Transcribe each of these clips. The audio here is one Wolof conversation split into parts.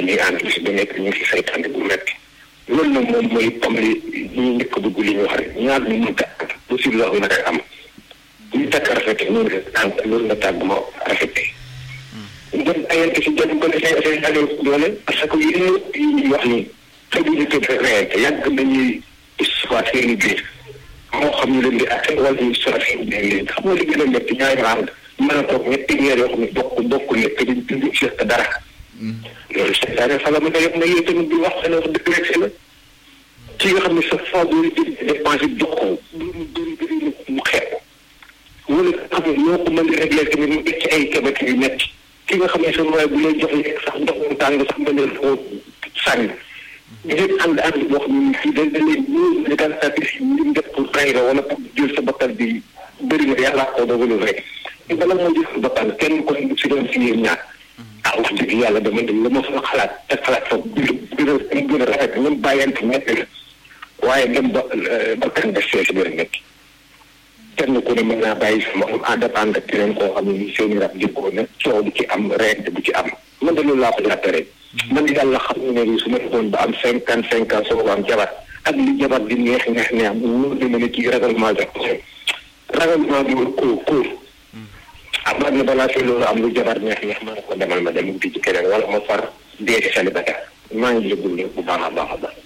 ñuy ànd bis bu nekk ñu ngi si saytaane bu metti loolu nag moom mooy comme li ñu njëkk a dugg li ñu wax rek ñaar ñu mënta ànd possible la na koy am ñu takk rafete noonu la ànd loolu la tàgg ma rafete ngeen ayante si jot ko ne seen seen alal doole parce que yéen yi ñuy wax nii xëy na ñu tëdd reyante yàgg nañuy histoire seen biir moo xam ñu leen di atte wala ñu histoire seen biir leen xam nga li gën a métti ñaari ànd mën a toog ñetti weer yoo xam ne bokk bokk nekk di dund ci dara loolu seetaane fa la mën a yëpp na yéen tamit di wax seen wax dëgg rek la ci nga xam ne sa fond bi di dépensé jox ko lu mu bëri bëri mu xeeb ko wala nga xam ne ñoo ko mën di réglé tamit mu ci ay kebet yu metti ki nga xam ne sa mooy bu lay jox lekk sax ndox mu tàng sax mën leen koo sànni ngeen ànd ànd boo xam ne fii dañ dañ leen ñëw ne daal saa si ñu def pour rey la wala pour jël sa bakkan bi bëri na yàlla ko dogalu rek te bala moo jël sa bakkan kenn ko si doon si yéen ñaar ah wax dëgg yàlla dama dem la ma fa xalaat te xalaat fa gën a gën a rafet ñoom bàyyante metti la waaye dem ba bakkan def see si biir metti kenn ku ne mën naa bàyyi sama en dépendre ak keneen koo xam ne ni seen i rab jëkkoo na coow du ci am reyante bu ci am man de loolu laa ko jàppe rek man yàlla xam ne ne su ma defoon ba am cinquante cinq ans soo ko am jabar ak li jabar di neex neex neex mu dama ne kii ragalement jox ko ragalement bi ko ko amaat na balaa fii loolu am lu jabar neex neex ma ne ko demal ma dem wuti ci keneen wala ma far dee ci célibataire maa ngi yëgul bu baax a baax a baax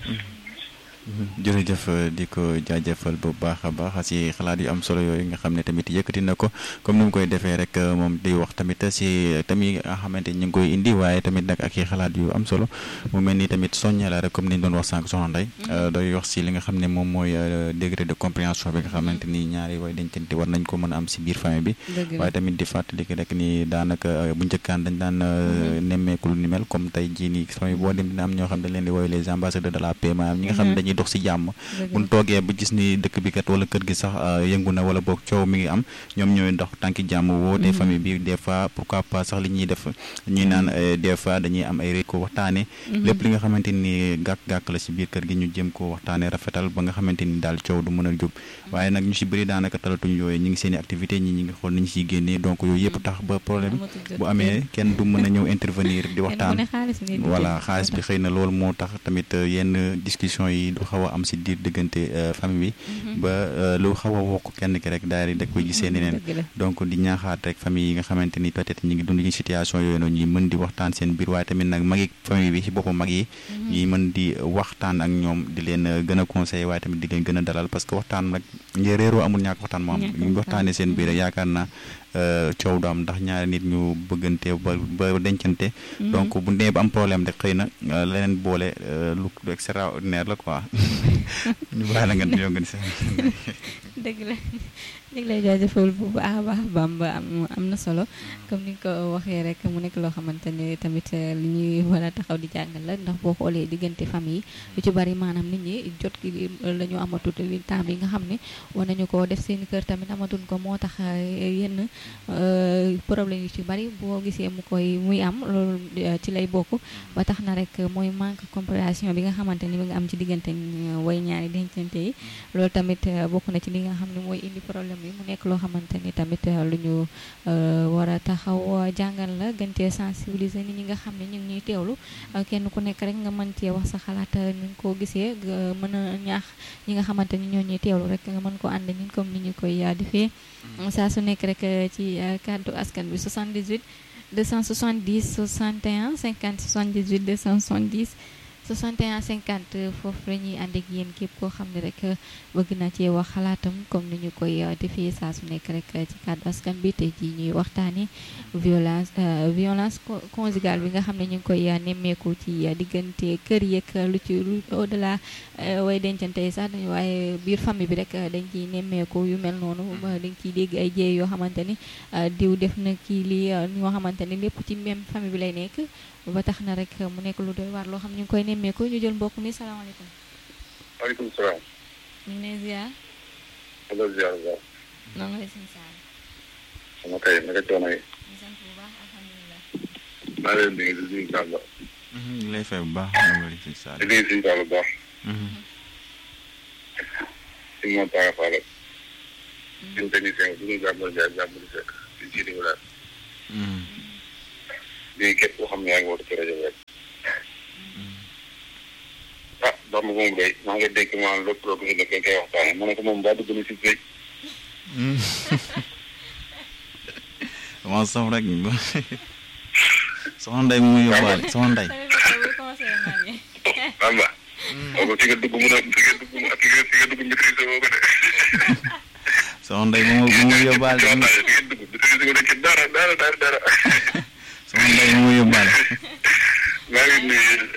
jërëjëf di ko jaajëfal bu baax a baax si xalaat yu am solo yooyu nga xam ne tamit yëkkati na ko comme ni mu koy defee rek moom di wax tamit si tamit nga xamante ñu ngi koy indi waaye tamit nag ak i xalaat yu am solo mu mel ni tamit soñña la rek comme ni ñu doon wax sànq soxna Ndeye doy wax si li nga xam ne moom mooy degré de compréhension bi nga xamante ni ñaari way dencante war nañ ko mën a am si biir famille bi waaye tamit di fàttali rek ni daanaka bu njëkkaan dañ daan nemmeeku lu ni mel comme tey jii nii famille boo dem dina am ñoo xam ne dañ leen di woowee les ambassadeurs de la paix maanaam ñi nga xam ne dañuy dox si jàmm bu ñu toogee ba gis ni dëkk bi kat wala kër gi sax yëngu na wala boog coow mi ngi am ñoom ñooy dox tànki jàmm woote famille bi des fois pourquoi pas sax li ñuy def ñuy naan des fois dañuy am ay réko waxtaane lépp li nga xamante ni gàkk-gàkk la si biir kër gi ñu jëm ko waxtaane rafetal ba nga xamante ni daal coow du mën a jóg waaye nag ñu si bëri daanaka talatuñ yooyu ñi ngi seen i activité ñi ñi ngi xool ni ñu siy génnee donc yooyu yëpp tax ba problème bu amee kenn du mën a ñëw intervenir di waxtaan voilà xaalis bi xëy na loolu moo tax tamit yenn discussion yi du xaw a am si diir diggante famille bi ba lu xaw a wokk kenn ki rek daal di da koy gisee neneen donc di ñaaxaat rek famille yi nga xamante ni peut-être ñi ngi dund ci situation yooyu noonu ñuy mën di waxtaan seen biir waaye tamit nag magi famille bi ci boppam mag yi ñuy mën di waxtaan ak ñoom di leen gën a conseiller waaye tamit di leen gën a dalal parce que waxtaan rek ngi réeroo amul ñàkk waxtaan moo am ñu waxtaanee seen biir rek yaakaar naa coow du am ndax ñaari nit ñu bëggante ba ba dencante donc bu ndee ba am problème rek xëy na leneen boole lu extraordinaire la quoi ñu baax la nga ñoo ngeen si dëgg la dëgg lay jaajëfal bu baax a baax Bamba am am na solo comme ni nga ko waxee rek mu nekk loo xamante ne tamit li ñuy war a taxaw di jàngal la ndax boo xoolee diggante famille lu ci bari maanaam nit ñi jot gi la ñu amatut li temps bi nga xam ne war nañu ko def seen kër tamit amatuñ ko moo tax yenn problème yu ci bari boo gisee mu koy muy am loolu ci lay bokk ba tax na rek mooy manque compréhension bi nga xamante ni mi nga am ci diggante way ñaari dencante yi loolu tamit bokk na ci li nga xam ne mooy indi problème yi mu nekk loo xamante ni tamit lu ñu war a taxaw jàngal la gën cee sensibiliser nit ñi nga xam ne ñu ngi ñuy teewlu kenn ku nekk rek nga mën cee wax sa xalaat ni nga ko gisee mën a ñaax ñi nga xamante ni ñoo ñuy teewlu rek nga mën ko ànd ñun comme ni ñu koy defee saa su nekk rek ci kàddu askan bi 78 270 61 50 78 270 61 50 foofu la ñuy ànd ak yéen képp koo xam ne rek bëgg na cee wax xalaatam comme ni ñu koy defee saa su nekk rek ci kàddu askan bi tey jii ñuy waxtaanee violence violence conjugale bi nga xam ne ñu ngi koy nemmeeku ci diggante kër yeeg lu ci lu au delà way dencante yi sax dañu waaye biir famille bi rek dañ ciy nemmeeku yu mel noonu dañ ciy dégg ay jéey yoo xamante ni diw def na kii lii ñoo xamante ni lépp ci même famille bi lay nekk. ba tax na rek mu nekk lu doy waar loo xam ñu ngi koy nemmeeku ñu jël mbokk mi salaamaaleykum. waaleykum salaam. ñu ngi lay ziar. allo ziar bu baax. noo ngi lay sëñ Saal. sama kay naka coono yi. ñu sant bu baax alhamdulilah. maa ngi leen di nuyu di nuyu Sall. ñu ngi lay fay bu baax ñu ngi lay sëñ Saal. di nuyu sëñ Sall bu baax. si moom Paa Fall. ñun technicien bi ñu jàmbur Ndiaye jàmbur Seck di jiitu bi daal. lii képp koo xam ne yaa ngi woote ci rajo bi rek. Bamba moom day maa ngi dégg maanaam lépp loo ko ñu nekkee koy waxtaane ma ne ko moom baa dugg na si sëy dama sof rek soxna Ndeye mu yóbbaale soxna Ndeye Bamba boobu fi nga dugg mun a fi nga dugg mu fi nga fi nga dugg maîtrise boo ko de soxna Ndeye mu mu yóbbaale fi nga dugg maîtrise ko de ci dara dara dara dara soxna Ndeye mu yóbbaale maa ngi nuyu yéen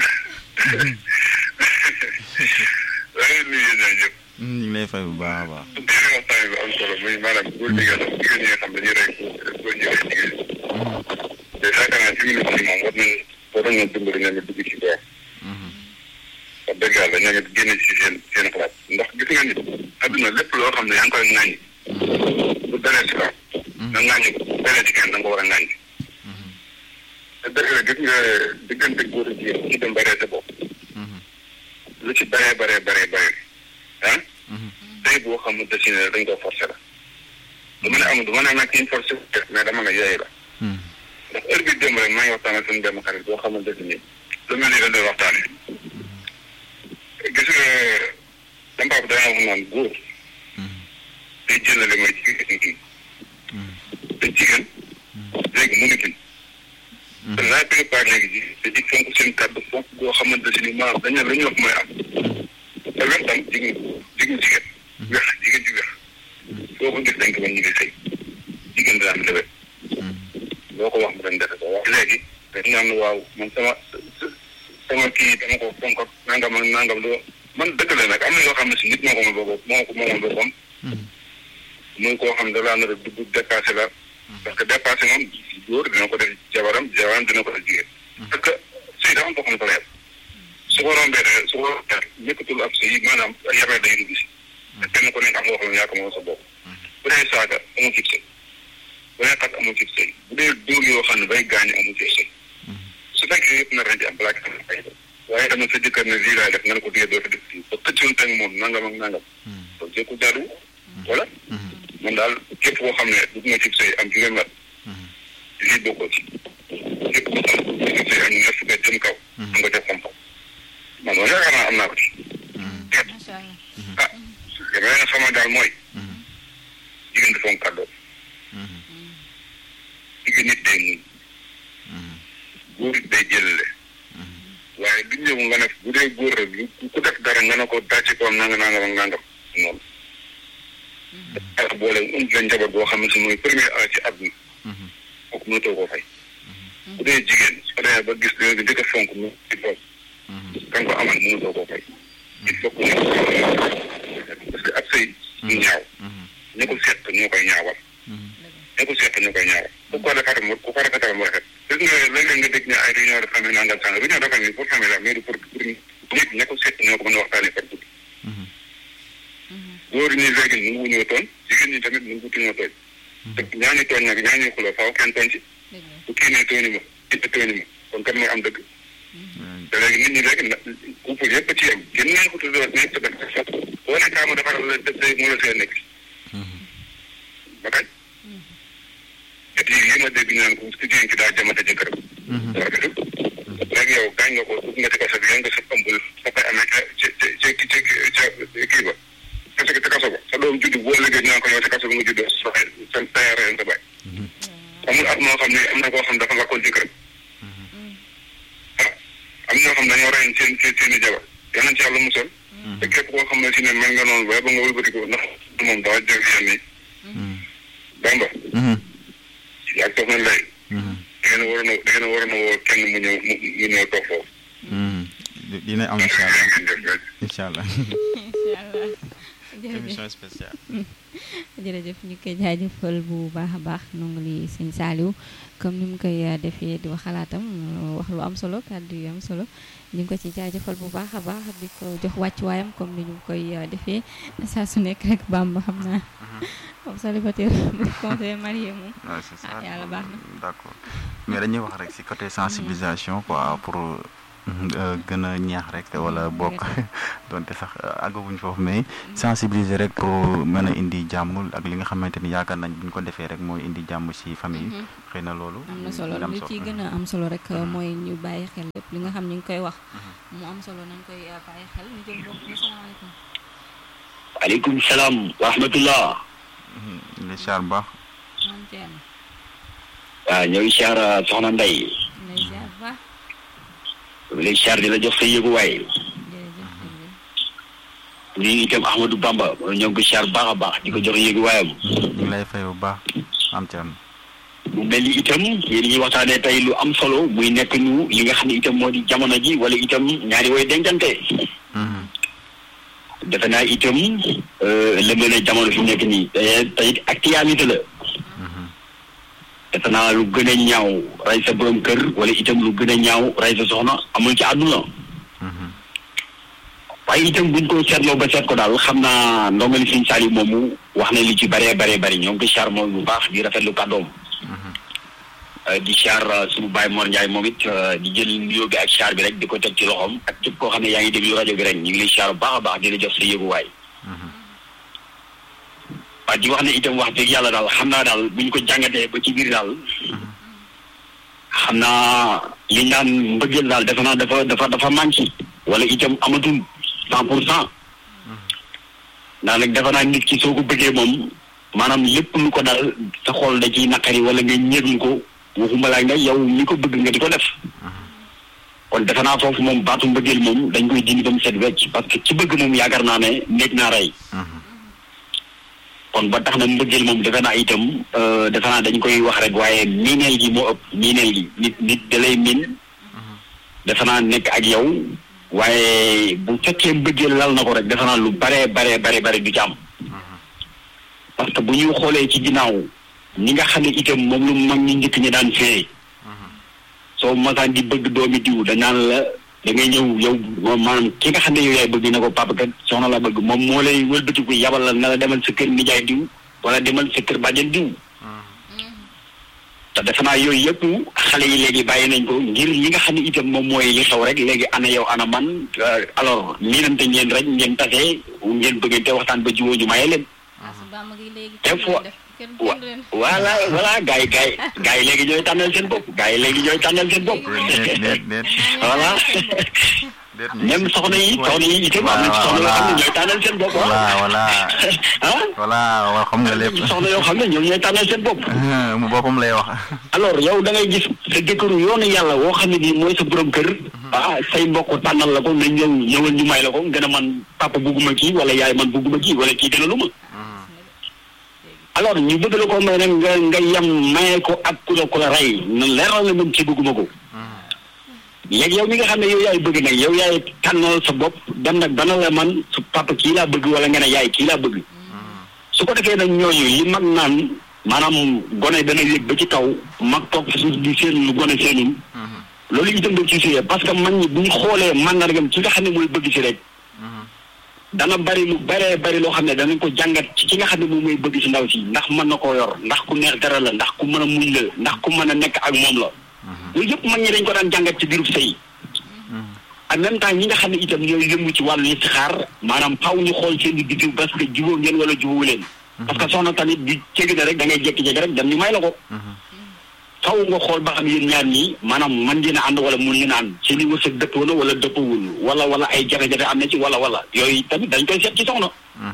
maa ngi nuyu yéen ñaa ñëpp ñu ngi lay fay bu baax a baax yéen waxtaan bi am solo muy maanaam góor jigéen la jigéen ñi nga xam dañuy rey góor ñi rey jigéen te yaakaar naa fi mu ne nii moom war nañ war nañoo dimbali ñoom it dugg ci door wax dëgg yàlla ñoom it génne ci seen seen xalaat ndax gis nga nit adduna lépp loo xam ne yaa ngi koy ŋàññi bu dalee si kaw nga ŋàññi ko bu dalee ci kenn da nga ko war a ŋàññi te dëgg la gis nga diggante góor ak jigéen ci dem baree sa bopp lu ci baree baree baree baree ah tey boo xamante si ne dañ ko forcé la du ma ne amul du ma ne nag kiñ forcé mais dama ne yooyu la ndax heure bi démb rek maa ngi waxtaan ak suñu benn xarit boo xamante ni lu mel ni dañ doon waxtaanee gis nga sama papa dana wax naan góor day jëlale mooy jigéen kii te jigéen léegi mu ngi te la plupart léegi ji dañuy fonk seen kàddu fonk boo xamante si ni maanaam dañu la ñu wax mooy am te wex tam jigéen jigéen jigéen wex jigéen ji wex foo ko gis dañ ko mën ñu ngi sëy jigéen dina am lewet boo ko wax mu dañ defe ko wax léegi dañ naan waaw man sama sama kii dama ko fonk ak nangam ak nangam doo man dëgg la nag am na yoo xam ne si nit moo ko moom boppam moo ko moomoon boppam muy koo xam ne da laa nar a dugg dépassé la parce que dépassé moom góor dina ko def jabaram jabaram dina ko def jigéen parce que sëy dafa am boo xam ne fa la yem su ko rombee de su ko rombee nekkatul ab sëy maanaam yabee day dugg si te kenn ku nekk am nga xam ne yaa ko moom sa bopp bu dee saaga amul cib sëy bu dee xat amul cib sëy bu dee dóor yoo xam ne bay gaañu amul cib sëy su fekkee yëpp nar na ci am balaa nga xam ne fay waaye dama sa jëkkër ne lii laay def nga ne ko dee doo fi def fii ba xëccoon teg moom nangam ak nangam donc jëkku jaadu wala man daal képp koo xam ne dugg nga cib sëy am juróom at lii bokkoo ci képp koo xam ne dugg sëy am ñaar fukki jëm kaw am nga def xam-xam man moom yaakaar naa am naa ko ci ah li ma leen xamal daal mooy jigéen dafa am kàddoo jigéen nit day muñ góor it day jëlale waaye du ñëw nga ne bu dee góor rek ku def dara nga ne ko dàcc ko am nanga nangam ak nangam noonu ak boole um la njaboot boo xam ne si mooy premier a ci àdduna kooku mënatoo koo fay bu dee jigéen soo demee ba gis dina njëkk a fonk mu ci doom kan ko amal mënatoo koo fay il faut que parce que ab sëy ñu ñaaw ñu ko seet ñoo koy ñaawal ñu ko seet ñoo koy ñaawal ku ko defar mu ku ko rafetal mu rafet gis nga léeg-léeg nga dégg ne ay réunion de famille nangam sàng réunion de famille pour famille la mais du pour pour nit ña ko seet ñoo ko mën a waxtaanee par guddi góor ñi léegi nu ngu ñoo tooñ jigéen ñi tamit nu ngu ñoo tooñ te ñaañu tooñ nag ñaañu xuloo faaw kenn tooñ ci bu kii ne tooñu ma it tooñu ma kon kan mooy am dëgg te léegi nit ñi léegi na couple yëpp ci yem kenn nañ ko tuddoo nañ ko def sax boo ne kaa ma defaral la def day mu la see nekk ba kañ et yi yi ma dégg ñu naan ko ku jigéen ki daa jamate jëkkëram rafetul léegi yow gaañ nga ko dugg nga ci kaso bi nga sa ëmbul sa koy amee ca ca ca ca ca kii ba parce que ca kaso ba sa doom juddu boo liggéey ñu naan ko yow ca kaso ba nga juddoo sa sa taya reen sa bàyyi amul at moo xam ne am na koo xam dafa lakkoon jëkkëram waaw am ñoo xam dañoo reyoon seen seen seen i jabar yal nañ ci yàlla musal te képp koo xam ne si ne mel nga noonu ba ba nga wëlbati ko ndax moom daa jël yenn yi bamba ak soxna lay da ngeen waroon a da ngeen waroon a woo kenn mu ñëw mu mu ñëw toog foofu dina am incha allah jërëjëf incha allah incha allah jërëjëf émission spéciale jërëjëf ñu koy jaajëfal bu baax a baax nongu li sëñ Saliou comme ni mu koy defee di wax xalaatam wax lu am solo kàddu yu am solo ñu ngi ko ci jaajëfal bu baax a baax di ko jox wàccuwaayam comme ni ñu koy defee saa su nekk rek Bamba xam naa comme célibataire bu conseiller marié moom waaw c'est ça ah yàlla baax na d'accord mais dañuy wax rek ci côté sensibilisation quoi pour gën a ñaax rek wala bokk donte sax àggaguñ foofu mais sensibiliser rek pour mën a indi jàmm ak li nga xamante ni yaakaar nañ bu ñu ko defee rek mooy indi jàmm ci famille yi xëy na loolu am na solo li ci gën a am solo rek mooy ñu bàyyi xel lépp li nga xam ñu ngi koy wax mu am solo nañ koy bàyyi xel ñu jël mbokk mi salaamaaleykum. waaleykum salaam wa rahmatullah. li char baax. moom Thierno. waaw ñoo ngi siyaar soxna Ndeye. lay ziar bu baax. lay siyaar di la jox sa yëguwaay. jërëjëf jërëjëf. lii itam Ahmadou Bamba ñoo ngi ko siyaar baax a baax di ko jox yëguwaayam. ñu ngi lay fay bu baax am Thierno. mu mel ni itam yéen ñuy waxtaanee tey lu am solo muy nekk ñu li nga xam ne itam moo di jamono ji wala itam ñaari way dencante. defe naa itam lëmbale jamono fi mu nekk nii. te tey actualité la. defe naa lu gën a ñaaw rey sa borom kër wala itam lu gën a ñaaw rey sa soxna amul ci àdduna. waaye itam buñ ko seetloo ba seet ko daal xam naa ndongali Sëñ Saliou moomu wax na li ci bëree bëree bëri ñoo ngi ko char moom bu baax di rafetlu kàddoom. di char suñu Baye Mor Ndiaye moom it di jël nuyoo bi ak char bi rek di ko teg ci loxoom ak képp koo xam ne yaa ngi déglu rajo bi rek ñu ngi lay char bu baax a baax di la jox sa yëguwaay. waaye di wax ne itam wax dëgg yàlla daal xam naa daal buñ ko jàngatee ba ci biir daal. xam naa li ñu naan mbëggeel daal defe naa dafa dafa dafa manqué. wala itam amatul cent pour cent. ndax nag defe naa nit ki soo ko bëggee moom maanaam lépp lu ko dal sa xol da ciy naqari wala nga ñeeglu ko waxuma laa nga yow mi ko bëgg nga di ko def. kon defe naa foofu moom baatu mbëggeel moom dañ koy dindi ba mu set wecc parce que ci bëgg moom yaakaar naa ne néeg naa rey. kon ba tax na mbëggeel moom defe naa itam defe naa dañ koy wax rek waaye miineel gi moo ëpp miineel gi nit nit da lay miin defe naa nekk ak yow waaye bu fekkee mbëggeel lal na ko rek defe naa lu baree baree bare bare du ci am parce que bu ñuy xoolee ci ginnaaw ñi nga xam ne itam moom lu mag ñi njëkk ñi daan fee soo masaan di bëgg doomi diw dañaan la da ngay ñëw yow maanaam ki nga xam ne yow yaay bëgg ne ko papa kat soxna la bëgg moom moo lay wëlbatiku yabal la na la demal sa kër nijaay diw wala demal sa kër bàjjen diw te defe naa yooyu yëpp xale yi léegi bàyyi nañ ko ngir li nga xam ne itam moom mooy li xew rek léegi ana yow ana man alors miinante ngeen rek ngeen tase ngeen bëggante waxtaan ba jiwoo ñu maye leen. des fois wa voilà voilà gars yi gars yi gars yi léegi ñooy tànnal seen bopp gars yi léegi ñooy tànnal seen bopp. voilà même soxna yi soxna yi itam am na ci soxna yoo xam ne ñooy tànnal seen bopp. voilà voilà. ah. voilà waaw xam nga lépp. soxna yoo xam ne ñoom ñooy tànnal seen bopp. mu boppam lay wax. alors yow da ngay gis sa jëkkëru yoonu yàlla woo xam ne nii mooy sa borom kër. ah say mbokk tànnal la ko nga ñëw ñëwal ñu may la ko nga ne man papa bugguma kii wala yaay man bugguma kii wala kii gën a lu ma. alors ñu bëgg la ko may nag nga nga yem maye ko ak ku la ku la rey leeral na mën ci bëgguma ko. léegi yow mi nga xam ne yow yaay bëgg nag yow yaay tànnal sa bopp dem nag bana la man su papa kii laa bëgg wala nga ne yaay kii laa bëgg. su ko defee nag ñooñu yi mag naan maanaam gone dana yëg ba ci kaw mag toog fi suuf di seen lu gone seenul. loolu itam da ci suyee parce que mag ñi bu ñu xoolee màndargam ci nga xam ne mooy bëgg si rek. dana bari lu baree bari loo xam ne danañ ko jàngat ci ki nga xam ne moom mooy bëgg si ndaw si ndax mën na koo yor ndax ku neex dara la ndax ku mën a muñ la ndax ku mën a nekk ak moom la. yooyu yëpp mag ñi dañ ko daan jàngat ci biirub sëy en même temps ñi nga xam ne itam ñooy yëngu ci wàllu istixaar maanaam xaw ñu xool seen i biddiw parce que jubóo ngeen wala jubóowu leen. parce que soxna tamit di cégg na rek da ngay jékki-jékki rek dem ñu may la ko. xaw nga xool ba xam yéen ñaar ñii maanaam mën ngeen a ànd wala mun ngeen a ànd seen i wërsëg dëppoo na wala dëppawul wala wala ay jafe-jafe am na ci wala wala yooyu tamit dañ koy seet ci soxna.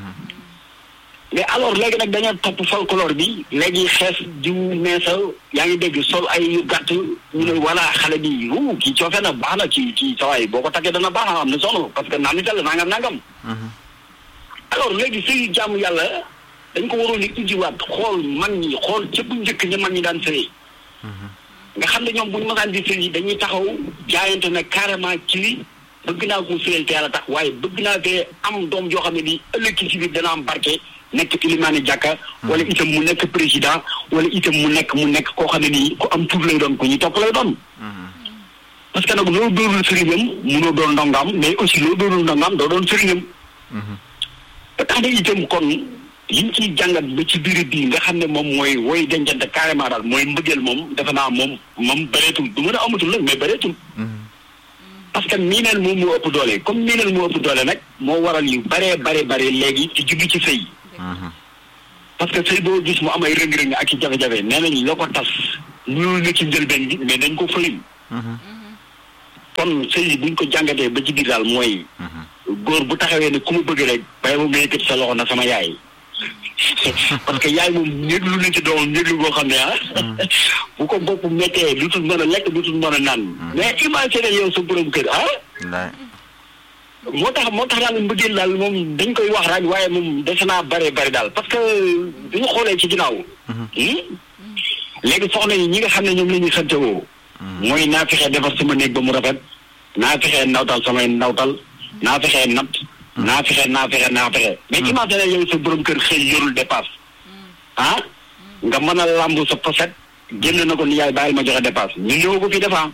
mais alors léegi nag dañoo topp folklore bi léegi xees jiw meesa yaa ngi dégg sol ay yu gàtt ñu ne voilà xale bi wu kii coofe na baax na kii kii sawaay boo ko takkee dana baax na am na soxna parce que naan nital la nangam nangam. alors léegi sëy jaamu yàlla dañ ko waroon di ujiwaat xool mag ñi xool ca bu njëkk ña mag ñi daan sëy nga xam ne ñoom bu ñu mësaan di sëy dañuy taxaw jaayante ne carrément ci bëgg naa ko sëyal te yàlla tax waaye bëgg naa fee am doom joo xam ne nii ëllëg ci biir dana am barke nekk ilimaani jàkka wala itam mu nekk président wala itam mu nekk mu nekk koo xam ne nii ku am tur lay doon ku ñu topp lay doon parce que nag loo doonul sëriñam munoo doon ndongaam mais aussi loo doonul ndongaam doo doon sëriñam ba tax na itam kon liñ ciy jàngat ba ci biir bii nga xam ne moom mooy woy dencante carrément daal mooy mbëggeel moom defe naa moom moom bëreetul du mën a amatul nag mais bëreetul parce que miineel moom moo ëpp doole comme miineel moo ëpp doole nag moo waral yu baree bare bare léegi ci jubbi ci sëy parce que sëy boo gis mu am ay rëng-rëng ak ci jafe-jafe nee nañ loo ko tas ñuul na ci njëlbeen bi mais dañ ko fëyul kon kon sëy yi buñ ko jàngatee ba ci biir daal mooy góor bu taxawee ne ku ma bëgg rek bay moom nga yëkkati sa loxo na sama yaay parce que yaay moom néeg lu ne ci doomam néeg lu boo xam ne ah bu ko bopp méttee dutul mën a lekk dutul mën a naan mais imagine yow sa borom kër ah wallaay moo tax moo tax daal mbëggeel daal moom dañ koy wax rek waaye moom dese naa bare bare daal parce que bu ñu xoolee ci ginnaaw léegi soxna yi ñi nga xam ne ñoom la ñuy xantewoo mooy naa fexee defar sama néeg ba mu rafet naa fexee ndawtal samay ndawtal naa fexee natt naa fexe naa fexe naa fexe mais imagine yow sa borom kër xëy yorul dépasse ah nga mën a lambu sa poset génn na ko ni yaay bàyyil ma joxe dépasse ñu ñëw ko fi defa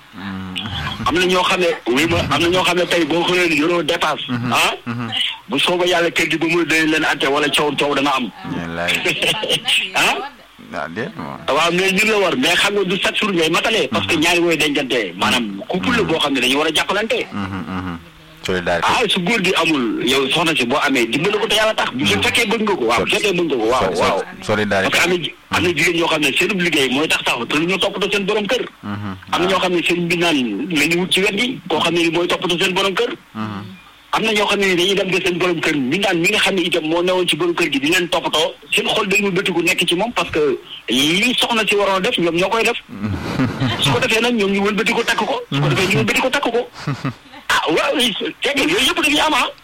am na ñoo xam ne oui ma am na ñoo xam ne tey boo xëyee ni yoroo dépasse ah bu sooba yàlla kër gi ba muy dañ leen atte wala coow coow dana am wallaay ah waaw déet moom waaw mais ñun la war mais xam nga du chaque jour ngay matale parce que ñaari wooy dencante maanaam couple la boo xam ne dañu war a jàppalante solidarité ah su góor gi amul yow soxna si boo amee dimbali ko te yàlla tax bu fekkee bëgg nga ko waaw bu fekkee bëgg nga ko waaw waaw parce solidarité que am na ji- am na jigéen ñoo xam ne seen liggéey mooy tax sax te lu ñu toppatoo seen borom kër am na ñoo xam ne seen mbindaan la ñu wut ci wet gi koo xam ne ni mooy toppatoo seen borom kër am na ñoo xam ne ni dañuy dem ba seen borom kër mbindaan mi nga xam ne itam moo newoon ci borom kër gi di leen toppatoo seen xol dañu bëtiku nekk ci moom parce que li soxna si waroon a def ñoom ñoo koy def su ko defee nag ñoom ñu wëlbati ko takk ko su ko defee ñu wëlbati ko takk ko ah waaw teg yooyu yëpp dañuy am ah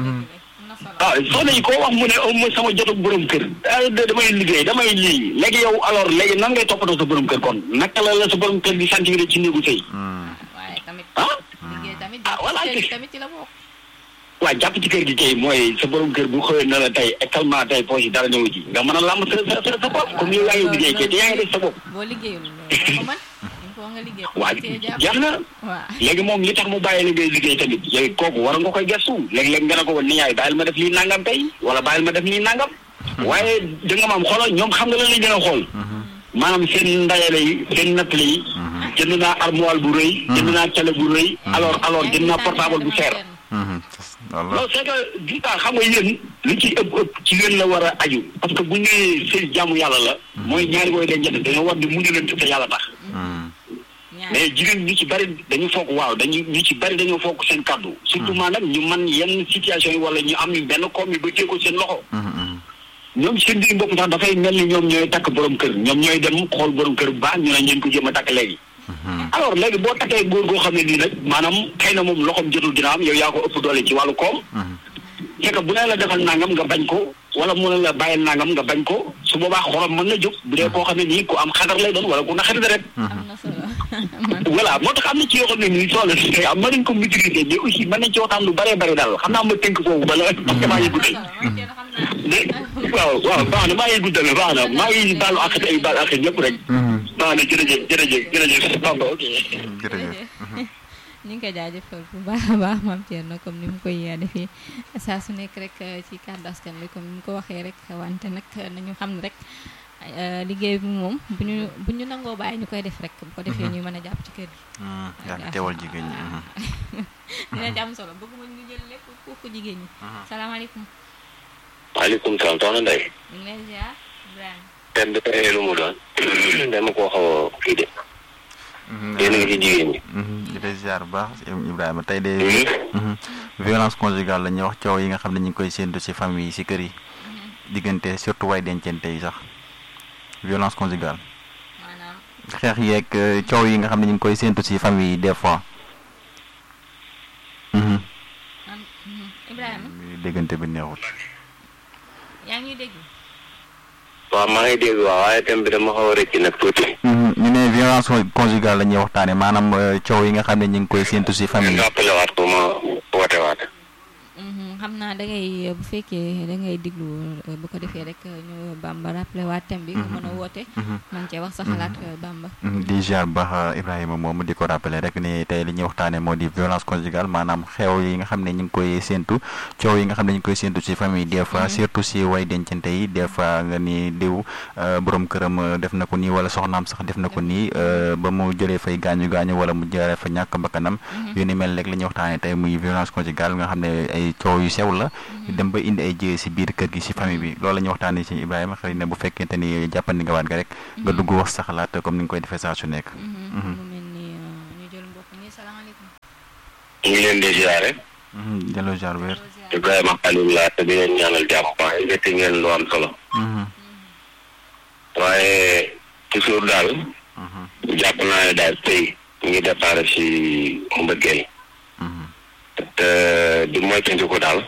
ah soxna yi koo wax mu ne oh mooy sama jotu borom kër ah de- damay liggéey damay lii léegi yow alors léegi nan ngay toppatoo sa borom kër kon naka la la sa borom kër di sentir ci néegu sëy waaye tamit ah liggéey tamit Ah, voilà, jàpp ci kër gi kay. tamit ci la bokk waa jàpp ci kër gi kay mooy sa borom kër bu xëyee na la tey actuellement tey poche yi dara ñëw ci nga mën a làmb sa sa sa sa bopp comme yow yaa ngi liggéey kay te yaa ngi def sa bopp boo liggéeyul loolu ko man il faut nga liggéey waa cee jàpp jeex na waaw léegi moom li tax mu bàyyi la ngay liggéey tamit yow kooku war nga koy gestu léeg-léeg nga ne ko woon ni yaay bàyyil ma def lii nangam tey wala bàyyil ma def lii nangam waaye da nga maam xoolal ñoom xam nga lan lañ gën a xool maanaam seen ndayale yi seen nattale yi jënd naa armoire bu rëy jënd naa télé bu rëy alors alors jënd naa portable bu cher walla non c'est que gis nga xam nga yéen li ci ëpp ëpp ci yéen la war a aju parce que bu ñu nee seen jàmm yàlla la mooy ñaari booy dencante dañoo war di muñu leen te yàlla tax mais jigéen ñu ci bari dañu foog waaw dañu ñu ci bari dañoo foog seen kàddu surtout maanaam ñu man yenn situation yi wala ñu am benn koom yi ba téye ko seen loxo ñoom seen biir bopp sax dafay mel ni ñoom ñooy takk borom kër ñoom ñooy dem xool borom kër bu baax ñu ne ngeen ko jéem a takk léegi alors léegi boo takkee góor goo xam ne nii nag maanaam xëy na moom loxoom jotul dina am yow yaa ko ëpp doole ci wàllu koom c'est que bu ne la defal nangam nga bañ ko wala mu ne la bàyyil nangam nga bañ ko su boobaa xorom mën na jóg bu dee koo xam ne nii ku am xadar lay doon wala ku na xarit rek am na solo voilà moo tax am na ci yoo xam ne nii soxla si am mën nañ ko maîtriser mais aussi mën nañ ci waxtaan lu bëree bëri daal xam naa ma tënk foofu bala parce que maa ngi guddal de waaw waaw baax na maa ngi guddal baax na maa ngi baalu ak ay baal ak ñëpp rek baax na jërëjëf jërëjëf jërëjëf Bamba ok jërëjëf ñu ngi koy jaajëfal bu baax a baax maam Thierno comme ni mu koy defee saa su nekk rek ci kàddu askan bi comme ni mu ko waxee rek wante nag nañu xam ne rek liggéey bi moom bu ñu bu ñu nangoo bàyyi ñu koy def rek bu ko defee ñuy mën a jàpp ci kër gi. yaa ngi teewal jigéen ñi dina ci am solo bëgguma ñu jël lépp foofu jigéen ñi. salaamaaleykum. waaleykum salaam soxna Ndeye. ñu ngi lay ziar Ibrahima. thème bi tey lu mu doon dama koo xaw a kii de. yéen a ngi ci jigéen ñi. di lay ziar bu baax Ibrahima tey de violence conjugale la ñuy wax coow yi nga xam ne ñu ngi koy séentu ci famille yi ci kër yi diggante surtout way dencante yi sax violence conjugale maanaam xeex yeeg coow yi nga xam ne ñu ngi koy séentu ci famille yi des fois man Ibrahima déggante bi neexul yaa ngi ñuy dégg. waaw maa ngi dégg waaw waaye thème bi dama xaw a rëcc nag tuuti. ñu ne violence conjugale la ñuy waxtaane maanaam coow yi nga xam ne ñu ngi koy séentu ci famille yi rappelé waat ko ma woote waat. xam naa da ngay bu fekkee da ngay diglu bu ko defee rek ñu Bamba rappelé waat thème bi nga mën a woote man cee wax sa xalaat Bamba di ziar bu baax Ibrahima moom di ko rappelé rek ni tey li ñuy waxtaane moo di violence conjugale maanaam xew yi nga xam ne ñu ngi koy séentu coow yi nga xam ne ñu ngi koy séentu ci famille des fois surtout ci way dencante yi des fois nga ni diw borom këram def na ko nii wala soxnaam sax def na ko nii ba mu jëlee fay gaañu gaañu wala mu jëlee fa ñàkk bakkanam yu ni mel rek li ñuy waxtaane tey muy violence conjugale nga xam ne ay coow yu sew la dem ba indi ay jiyee ci biir kër gi ci famille bi loolu la ñuy waxtaanee ci Ibrahima xëy na bu fekkente ni jàppandi nga waat nga rek nga dugg wax sa xalaat comme ni nga koy defee saa su nekk. mu mel ni ñu jël mbokk mi salaamaaleykum ñu ngi leen di ziare. delloo jaar weer. Ibrahima Khalil laa te di leen ñaanal jàmm waaye gerte ngeen lu am solo. waaye toujours daal. jàpp naa ne daal tey ñu ngi départ si mbëggeel. te di moytandiku ko daal.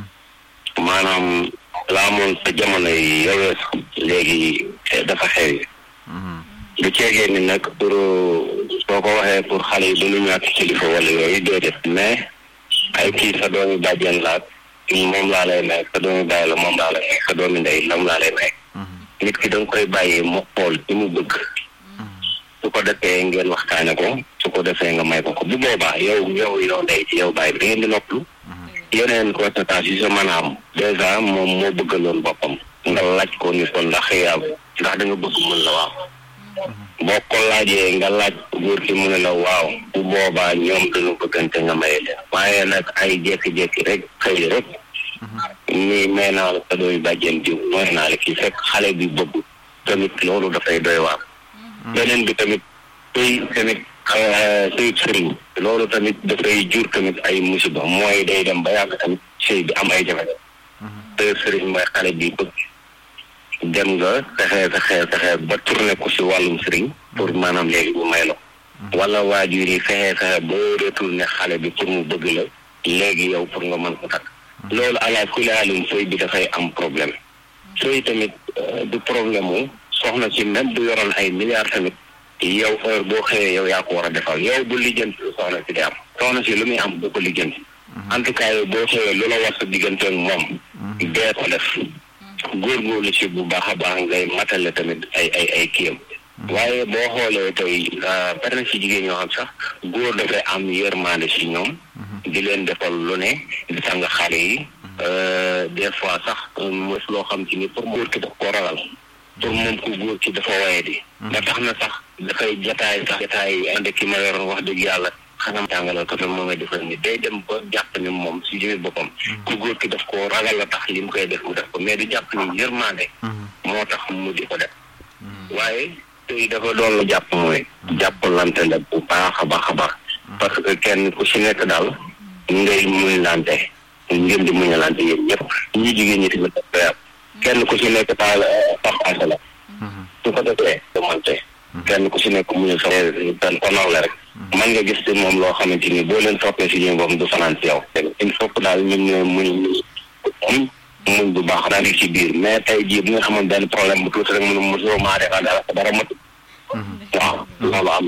maanaam la amoon sa jamono yi yowee léegi dafa xew du ceegee ni nag pour soo ko waxee pour xale yi duñu ñàkk kilifa wala yooyu déedéet mais ay kii sa doomi bàjjen laat moom laa lay may sa doomi bàyyi la moom laa lay may sa doomi ndey lam laa lay may nit ki da nga koy bàyyi mu xool ci mu bëgg su ko defee ngeen waxtaane ko su ko defee nga may ko ko bu boobaa yow yow yow ndey ci yow bàyyi bi da ngeen di noppalu yeneen conséquences yi sa mën a am dèjà moom moo bëggaloon boppam nga laaj ko ni ko ndax yaa ndax da nga bëgg mën la waaw boo ko laajee nga laaj góor ki mu ne la waaw bu boobaa ñoom dañu bëggante nga maye leen waaye nag ay jékki-jékki rek xëy rek ni may naa la sa dooy bàjjen diw mooy naa la kii fekk xale bi bëgg tamit loolu dafay doy waar beneen bi tamit tey tamit sëy sëriñ loolu tamit dafay jur tamit ay musiba mooy day dem ba yàgg tamit sëy bi am ay jafe sëy sëriñ mooy xale bi bëgg dem nga fexe fexe fexe ba tourné ko si wàllum sëriñ pour maanaam léegi bu may la wala waajur yi fexe fexe ba retourné xale bi pour mu bëgg la léegi yow pour nga mën ko takk loolu ala kulli haalin sëy bi dafay am problème sëy tamit du problème mu soxna si même du yoroon ay milliards tamit yow heure boo xëyee yow yaa ko war a defal yow bu lijjanti soxna si di am soxna si lu muy am bu ko lijjanti en tout cas yow boo xëyee lu la war sa diggante ak moom dee ko def góorgóorlu si bu baax a baax ngay matale tamit ay ay ay kiyam waaye boo xoolee tey bari na si jigéen ñoo xam sax góor dafay am yërmande si ñoom di leen defal lu ne di sang xale yi des fois sax mos loo xam ci ni pour góor ki daf koo ragal pour moom ku góor ki dafa waye di ba tax na sax dafay jataay sax jataay ande ki ma yoroon wax dëgg yàlla xanaa jàngalal ko moom may defal ni day dem ba jàpp ni moom si jëmi boppam ku góor ki daf ko ragal la tax li mu koy def mu def ko mais di jàpp ni yërmande moo tax mu di ko def waaye tey dafa doon lu jàpp mooy jàppalante la bu baax a baax a baax parce que kenn ku si nekk daal ngay muñ lante ngeen di muñalante yéen ñëpp ñu jigéen ñi tamit daf koy am kenn ku si nekk daal partage la su ko defee demante kenn ku si nekk muñu sa tan ko nawle rek man nga gis ci moom loo xamante ni boo leen toppee si jëm boobu du fanaan si yow il faut que daal ñun ñoo muñ muñ muñ bu baax daal di si biir mais tey jii bu nga xamoon benn problème bu tuuti rek mënu mosoo maa defal dara dara matu waaw loolu am